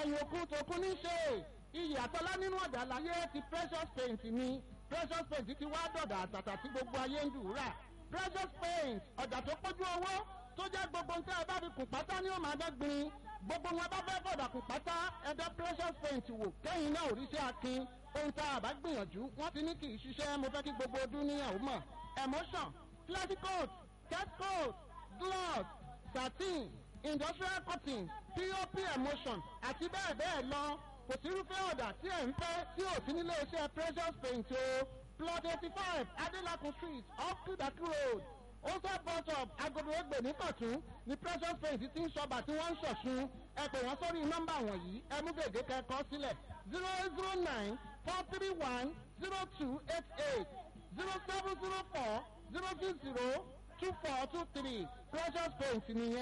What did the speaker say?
ẹ̀yìn òkun tòkun ní ṣe iyì àtọ́lá nínú ọ̀dà láyé ti precious paint ni precious paint ti wá dọ̀dà àtàtà tí gbogbo ayé ń dùúrà precious paint ọ̀dà tó pójú owó tó jẹ́ gbogbo nǹkan ẹ bá fi kùn pátá ní òun àdọ́gbìn gbogbo wọn bá fẹ́ fọ̀dà kùn pátá ẹ̀dá precious paint wò kẹ́yìn náà ò rí sí akin ohun tá a bá gbìyànjú wọ́n ti ní kì í ṣiṣẹ́ mo fẹ́ kí gbogbo ọdún níyàwó mọ̀ emotion classic coat cat coat gloss satin industrial cotton pop emotion àti bẹ́ẹ̀ bẹ́ẹ̀ lọ kò sí irúfẹ́ ọ̀dà tí ẹ̀ ń fẹ́ tí ò sí nílé iṣẹ́ precious paint o plot eighty five adelakun street off kudaki road ose bus stop agodo egbe ní kọ̀tún ní precious paint ti ń ṣọba tí wọ́n ń ṣọ̀ṣun ẹ pè wọ́n sórí nọ́mbà wọ̀nyí ẹ mú gègé kẹ́kọ̀ọ́ sílẹ̀ zero eight zero nine four three one zero two eight eight zero seven zero four zero two zero two four two three precious paint nìyẹn.